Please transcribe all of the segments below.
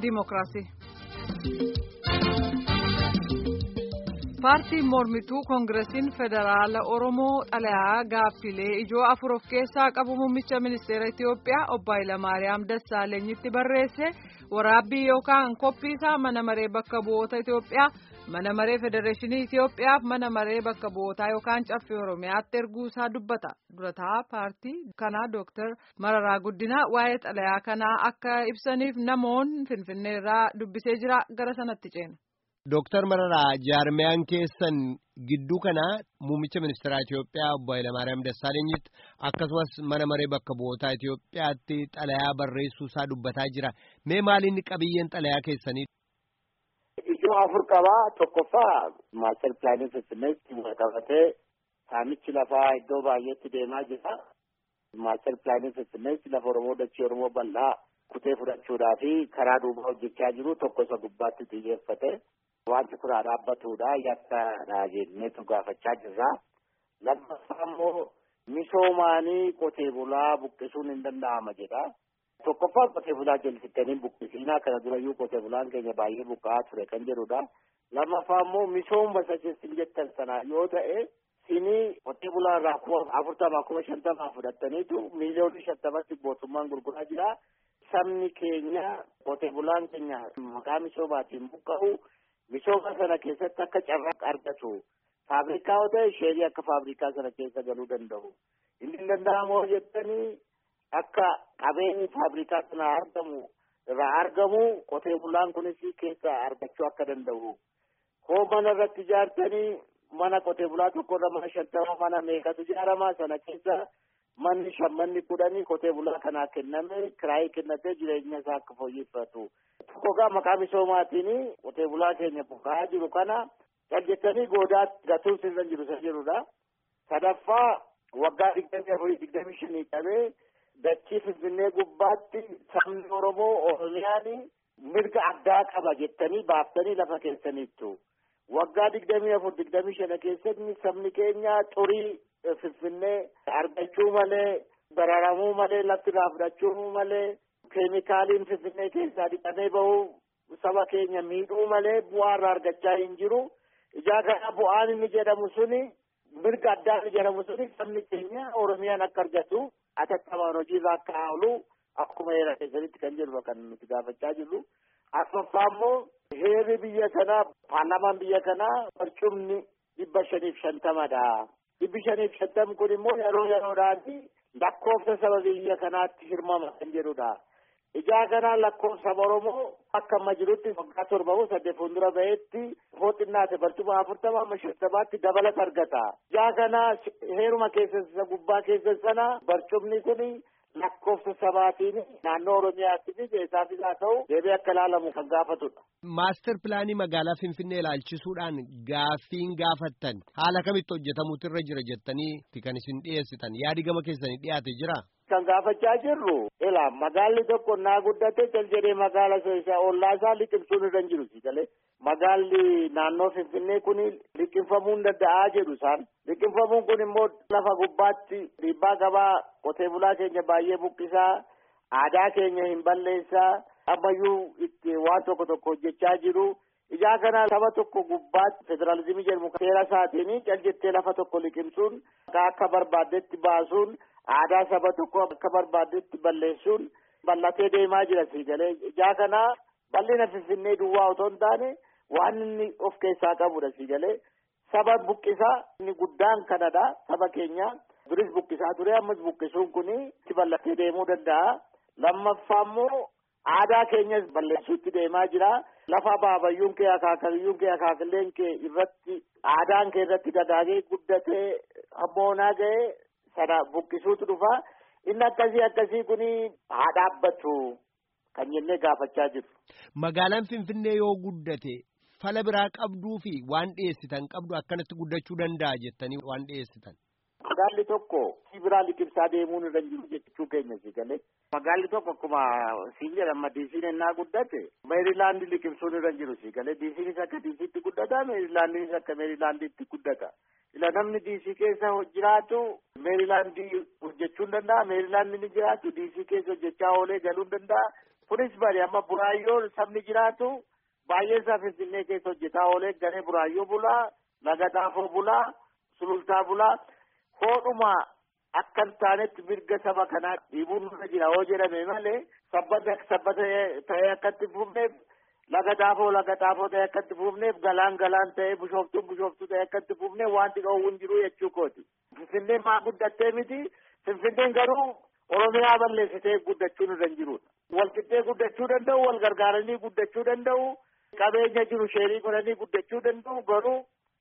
Dimookiraasii. Paartiin mormituu Koongiresiin Federaala Oromoo xalayaa gaaffilee ijoo afur of keessaa qabu muummicha ministeera Itiyoophiyaa obbo Hayilamaariyaam Dassaalenyitti barreesse waraabbii yookaan koppiisaa mana maree bakka bu'oota Itiyoophiyaa mana maree Federeeshinii Itiyoophiyaaf mana maree bakka bu'ootaa yookaan caffee Oromiyaatti erguusaa dubbata. Durataa paartii kanaa Dooktar Mararaa Guddinaa waa'ee xalayaa kanaa akka ibsaniif namoonni Finfinneerraa dubbisee jira gara sanatti ceena. Dooktar Mararaa jaarmiyaan keessan gidduu kana muummicha ministeeraa Itiyoophiyaa obbo Hayilamaariyaam Dassaalenyitti akkasumas mana maree bakka bu'ootaa Itiyoophiyaatti xalayaa barreessuu isaa dubbataa jira. Mee maaliin qabiyyeen xalayaa keessanii? Ijoo afur qabaa tokkoffaa maaster pilaanii finfinneetti qabatee saamichi lafaa iddoo baay'eetti deemaa jira. Maaster pilaanii finfinneetti lafa Oromoo dachee Oromoo bal'aa kutee fudhachuudhaa fi karaa duubaa hojjechaa jiru tokko isa gubbaatti xiyyeeffate. Wanti kun haa dhaabbatudha yakka jenneetu gaafachaa jirra. Lammaffaa immoo misoomaanii qotee bulaa buqqisuun hin danda'ama jedha. Tokkoffaa qotee bulaa jalsittanii buqqisiinaa kana durayyuu qotee bulaan keenya baay'ee buqqa'aa ture kan jedhudha. Lammaffaa immoo misooma sacheessin jettan sana yoo ta'e sinii qotee bulaa irraa kuma afurtamaa kuma shantamaa fudhattaniitu miiliyoonii shantamatti mootummaan gurguraa jira. Sabni keenya qotee bulaan keenya maqaa misoomaatiin buqqa'u misooma sana keessatti akka carraa argatu faabrikaa yoo ta'e sheerii akka faabrikaa sana keessa galuu danda'u. Inni hin danda'amoo jettanii akka qabeenyi faabrikaa sana argamu irraa argamu qotee bulaan kunis keessa argachuu akka danda'u. Hoo mana irratti ijaartanii mana qotee bulaa tokko irra mana shantama mana meeqatu ijaarama sana keessa manni shammanni kudhanii qotee bulaa kanaa kenname kiraayii kennatee jireenya isaa akka fooyyeffatu. Tokko gaa maqaa misoomaatiin qotee bulaa keenya buqqa'aa jiru kana caljettanii goodaatti gatuun sirra jiru isa jirudha. Sadaffaa waggaa digdamii afurii digdamii shanii qabee dachii finfinnee gubbaatti sabni Oromoo Oromiyaan mirga addaa qaba jettanii baaftanii lafa keessaniittu. Waggaa digdamii afur digdamii shana keessatti sabni keenya xurii finfinnee argachuu malee bararamuu malee lafti irraa fudhachuu malee keemikaaliin finfinnee keessaa dhiqamee bahu saba keenya miidhuu malee bu'aa irraa argachaa hin jiru. Ijaa kana bu'aan inni jedhamu suni mirga addaa inni jedhamu suni sabni keenya Oromiyaan akka argatu atattamaan hojiirra akka oolu akkuma heera keessanitti kan jedhu kan nuti gaafachaa jirru. Affaffaa immoo heerri biyya kanaa paarlaamaan biyya kanaa barcumni dhibba shaniif shantamadha. Dhibbi shaniif shantam kun immoo yeroo yeroodhaan lakkoofsa saba biyya kanaatti hirmama kan jedhudha. Ijaa kanaa lakkoofsa Oromoo akka amma jirutti waggaa torbamu saddeet fuuldura ba'eetti fooxinnaate barcuma afurtama amma shantamaatti dabalata argata. Ijaa kanaa heeruma keessa gubbaa keessa sana barcumni kun lakkoofsa sabaatiin naannoo Oromiyaatti fi keessaafis haa ta'u deebii akka ilaalamu kan gaafatudha. Maaster pilaanii magaalaa Finfinnee ilaalchisuudhaan gaaffiin gaafattan haala kamitti hojjetamuutu irra jira jettanii kan isin dhiyeessitan yaadi gama keessanii dhiyaate jira. Kan gaafachaa jirru ila magaalli tokko naa guddate cal jedhee magaala isa ollaa isaa liqimsuun irra hin jiru si galee magaalli naannoo Finfinnee kun liqimfamuu hin danda'aa jedhu isaan liqimfamuun kun immoo lafa gubbaatti dhiibbaa gabaa qotee bulaa keenya baay'ee buqqisaa aadaa keenya hin balleessaa ammayyuu itti waan tokko tokko hojjechaa jiru. Ijaa kana saba tokko gubbaatti federaalizimii jedhamu seera isaatiin cal jettee lafa tokko liqimsuun akka barbaaddetti baasuun aadaa saba tokko akka barbaaddetti balleessuun bal'atee deemaa jira si galee ijaa kana bal'ina finfinnee duwwaa otoo hin taane waan inni of keessaa qabudha si galee saba buqqisaa inni guddaan kanadha saba keenya duris buqqisaa ture ammas buqqisuun kun itti bal'atee deemuu danda'a lammaffaa immoo aadaa keenyas balleessuutti deemaa jira lafa baabayyuun kee akaakayyuun kee akaakileen kee irratti aadaan kee irratti dagaagee guddatee hammoonaa ga'ee sana buqqisuutu dhufa inni akkasii akkasii kun haa dhaabbatu kan jennee gaafachaa jiru. Magaalaan Finfinnee yoo guddate fala biraa qabduu fi waan dhiyeessitan qabdu akkanatti guddachuu danda'a jettanii waan dhiyeessitan. Magaalli tokko si biraa liqimsaa deemuun irra jiru jechuu keenya si galee. Magaalli tokko akkuma siin jedhama diisiin ennaa guddate meerilaandi liqimsuun irra jiru si galee diisiinis akka diisiitti guddata meerilaandinis akka meerilaandiitti guddata. Ila namni diisii keessa jiraatu meerilaandii hojjechuu hin danda'a meerilaandi ni jiraatu diisii keessa hojjechaa oolee galuu hin danda'a kunis bari amma buraayyoon sabni jiraatu baay'ee isaa finfinnee keessa hojjetaa oolee garee buraayyoo bulaa laga xaafoo bulaa sulultaa bulaa hoodhuma akka hin taanetti mirga saba kanaa dhiibuun nurra jira yoo jedhame malee sabbata sabbata ta'ee akka itti fufneef laga xaafoo laga xaafoo ta'ee akka itti fufneef galaan galaan ta'ee bishooftuun bishooftuu ta'ee akka itti fufneef wanti dhoowwu hin jiru jechuu kooti. Finfinneen maa guddattee miti Finfinneen garuu Oromiyaa balleessitee guddachuu nurra hin jirudha. Walqixxee guddachuu danda'u wal gargaaranii guddachuu danda'u qabeenya jiru sheerii godhanii guddachuu danda'u garuu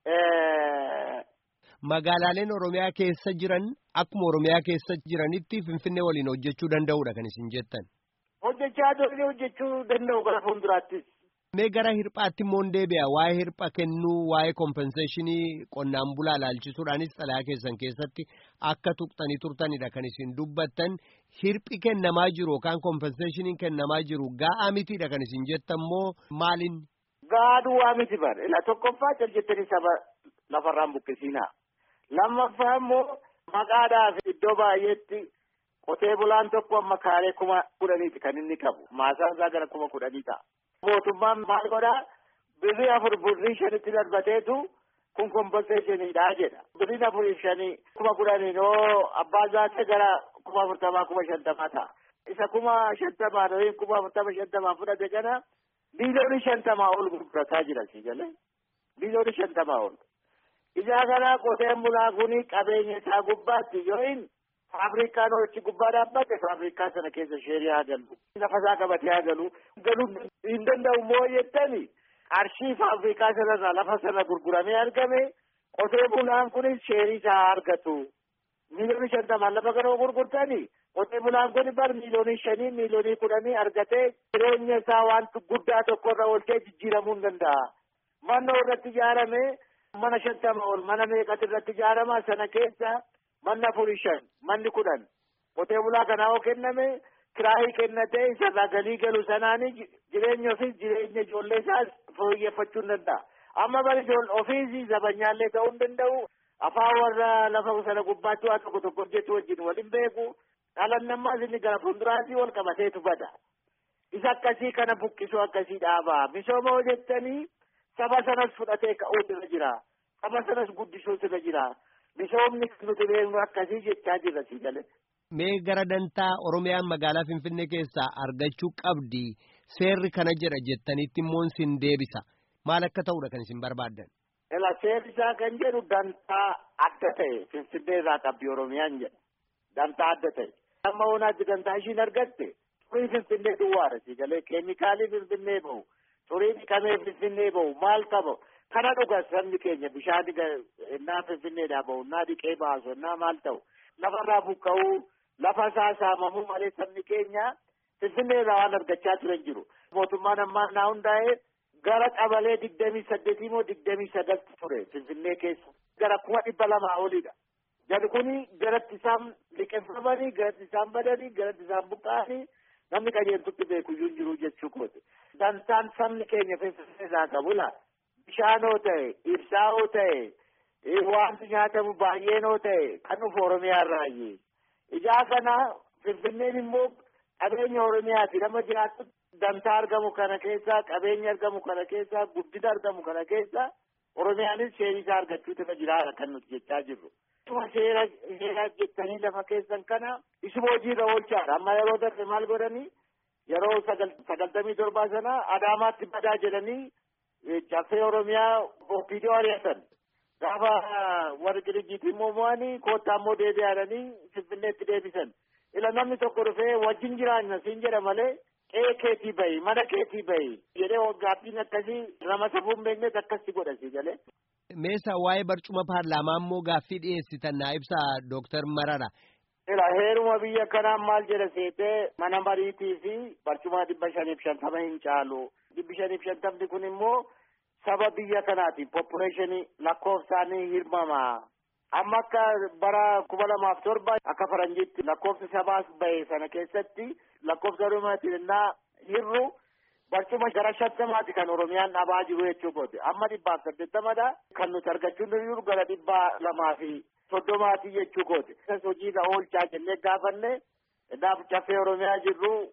Magaalaaleen Oromiyaa keessa jiran akkuma Oromiyaa keessa jiranitti Finfinnee waliin hojjechuu danda'udha kan isin jettan. hojjechaa turre hojjechuu danda'u gara fuulduraattis. Mee gara hirphaatti immoo deebi'a waa'ee hirpha kennuu waa'ee kompenseeshinii qonnaan bulaa ilaalchisuudhaanis xalayaa keessan keessatti akka tuqxanii turtanidha kan isin dubbattan hirphi kennamaa jiru yookaan kompenseeshiniin kennamaa jiru ga'aa mitiidha kan isin jettan moo maaliin? Ga'aa duwwaa miti bara ila tokkoffaa caljettanii saba lafarraan buqqisiinaa lammaffaa immoo maqaadhaaf iddoo baay'eetti qotee bulaan tokko amma kaaree kuma kudhaniiti kan inni qabu maasaan isaa gara kuma kudhanii ta'a. mootummaan maal godhaa birrii afur birrii shanitti darbateetu kun kompenseeshiniidha jedha birriin afurii shanii kuma kudhaniin oo abbaa zaate gara kuma afurtamaa kuma shantamaa ta'a isa kuma shantamaa yookiin kuma afurtama shantamaa fudhate kana biiloonii shantamaa ol gurgurataa jira si galee biiloonii shantamaa ol ijaa kana qoteen bulaa kuni qabeenya isaa gubbaatti yookiin Faabirikaan hojii gubbaa dhaabbate faabirikaa sana keessa sheerii haa galu. Lafasaa qabatee haa galu. Galuu hin danda'u moo jettani qarshii faabirikaa sanarraa lafa sana gurguramee argame qotee bulaan kunis sheerii isaa haa argatu. Miiliyoonii shantamaan lafa kana gurgurtani qotee bulaan kun bar miiliyoonii shanii miiliyoonii kudhanii argatee jireenya isaa waan guddaa tokkorra oolchee jijjiiramuu hin danda'a. Manni irratti ijaarame mana shantama ol mana meeqatu irratti ijaarama sana keessa. manni afurii shan manni kudhan qotee bulaa kanaa yoo kenname kiraayii kennatee isarraa galii galu sanaani jireenya ofiis jireenya ijoollee isaas fooyyeffachuu hin danda'a. Amma bari ofiis zabanyaallee ta'uu hin danda'u. Afaan warra lafa sana gubbaatti waa tokko tokko hojjetu wajjin waliin beeku. Dhalan namaas inni gara fuulduraatti wal qabateetu bada. Isa akkasii kana buqqisuu akkasii dhaabaa. Misooma hojjettanii saba sanas fudhatee ka'uutu irra jira. Saba sanas guddisuutu irra jira. Misoomni nuti beeknu akkasii jechaa jirra si galee. Mee gara dantaa Oromiyaan magaalaa Finfinnee keessaa argachuu qabdi seerri kana jedha jettanitti immoo sin deebisa. Maal akka ta'udha kan isin barbaaddan? Ela seerri isaa kan jedhu dantaa adda ta'e Finfinnee irraa qabdi Oromiyaan jedha. Dantaa adda ta'e. Amma oonaatti dantaa ishiin argatte xurii Finfinnee duwwaadha si galee keemikaalii Finfinnee bahu xurii dhiqamee Finfinnee bahu maal qaba. kana dhuga sabni keenya bishaan innaa finfinneedhaa bahu innaa dhiqee baasu innaa maal ta'u lafarraa buqqa'uu lafa isaa saamamuu malee sabni keenya finfinneerraa waan argachaa turan jiru mootummaan ammaa naa hundaa'ee gara qabalee digdamii saddeetii moo digdamii sagalti ture finfinnee keessa gara kuma dhibba lamaa olidha. Jari kuni garatti isaan liqeeffamanii garatti isaan badanii garatti isaan buqqa'anii namni qajeeltutti beekuyyuu jiru jechuu kooti. Dantaan sabni keenya finfinneerraa qabu laata. bishaanoo ta'e ibsaa'oo ta'e wanti nyaatamu baay'eenoo ta'e kan dhufu oromiyaa irraayi ijaa kana finfinneen immoo qabeenya oromiyaati nama jiraatu dantaa argamu kana keessaa qabeenya argamu kana keessaa guddina argamu kana keessaa oromiyaanis sheerisaa argachuutu irra jiraata kan nuti jechaa jirru. Akkuma seera seera jettanii lafa keessan kana isuma hojiirra oolchaadha amma yeroo darbe maal godhanii yeroo sagaltamii torbaa sana adaamaatti badaa jedhanii caffee oromiyaa opiidiyoo ari'atan gaafa warri dirjiitii immoo mo'anii koottaa immoo deebi'anii finfinneetti deebisan ila namni tokko dhufee wajjin jiraanna siin jedha malee qe'ee keetii bahi mana keetii bahi jedhee gaaffiin akkasii nama safuu hin beeknes akkasti godha si galee. Meesa waa'ee barcuma paarlaamaa immoo gaaffii dhiyeessitan naa ibsa Dooktar Marara. Ila heeruma biyya kanaa maal jedha seetee mana mariitii fi barcuma dhibba shaniif shantama hin caalu. dhibbi shaniif shantamni kun immoo saba biyya kanaati poppuleeshinii lakkoofsaanii hirmama. Amma akka bara kuma lamaaf torba akka faranjiitti lakkoofsa sabaas bahe sana keessatti lakkoofsa oromiyaatiin innaa hirru barcuma gara shantamaati kan oromiyaan dhabaa jiru jechuu kooti. Amma dhibbaaf saddeettamadha. Kan nuti argachuu dandeenyu gara dhibbaa lamaa fi soddomaati jechuu kooti. Isas hojiirra oolchaa jennee gaafanne naaf caffee oromiyaa jirru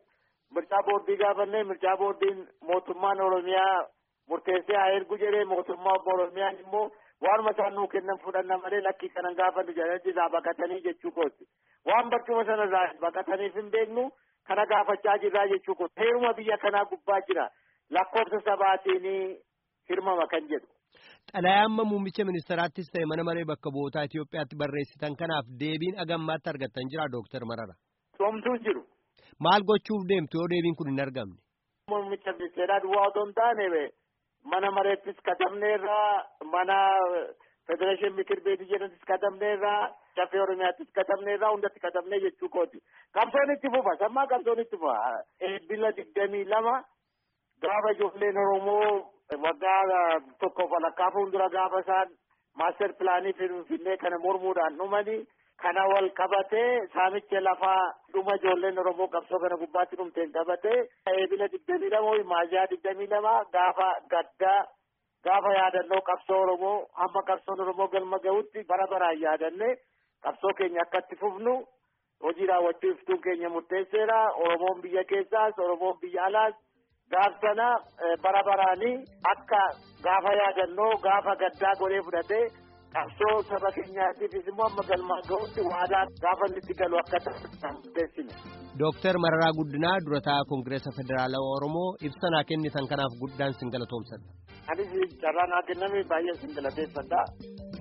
mircaa boordii gaafannee mircaa boordiin mootummaan oromiyaa murteessee haa ergu jedhee mootummaa oromiyaan immoo waanuma isaan nuu kennan fudhanna malee lakkii kanan gaafannu jedhanii irraa baqatanii jechuu kooti waan barcuma sana irraa baqataniif hin beeknu kana gaafachaa jirraa jechuu kooti heeruma biyya kanaa gubbaa jira lakkoofsa sabaatiin hirmama kan jedhu. Xalayaa amma muummicha ministeraattis ta'e mana maree bakka bu'ootaa Itoophiyaatti barreessitan kanaaf deebiin agammaatti argattan jira Dooktar Marara. Somtuu jiru. Maal gochuuf deemtu yoo deebiin kun hin argamne? Muummicha ministeeraa duwwaa otoo hin taane mana mareettis katabneerraa mana federeeshin mikir beetii jedhantis katabneerraa caffee oromiyaattis katabneerraa hundatti katabnee jechuu kooti. Qabsoon itti fufa sammaa qabsoon itti fufa. Eebbila digdamii lama gaafa ijoolleen Oromoo waggaa tokko walakkaa fuuldura gaafa isaan maaster pilaanii finfinnee kana mormuudhaan dhumanii kana wal qabatee saamicha lafaa dhuma ijoolleen Oromoo qabsoo kana gubbaatti dhumteen qabatee eebila digdamii lama maajaa digdamii lama gaafa gaddaa gaafa yaadannoo qabsoo Oromoo hamma qabsoon Oromoo galma gahutti bara baraan yaadanne qabsoo keenya akkatti fufnu hojii raawwachiiftuun keenya murteesseera Oromoon biyya keessaas Oromoon biyya alaas gaaf sana bara baraanii akka gaafa yaadannoo gaafa gaddaa godhee fudhatee qabsoo saba keenyaatiifis immoo amma galmaa gahutti waadaa gaafa inni itti galu akka murteessine. Dooktar Mararaa Guddinaa durataa Koongireesa Federaalawaa Oromoo ibsa naa kennitan kanaaf guddaan sin galatoomsadha. Anis carraa naa kenname baay'ee sin galateeffadha.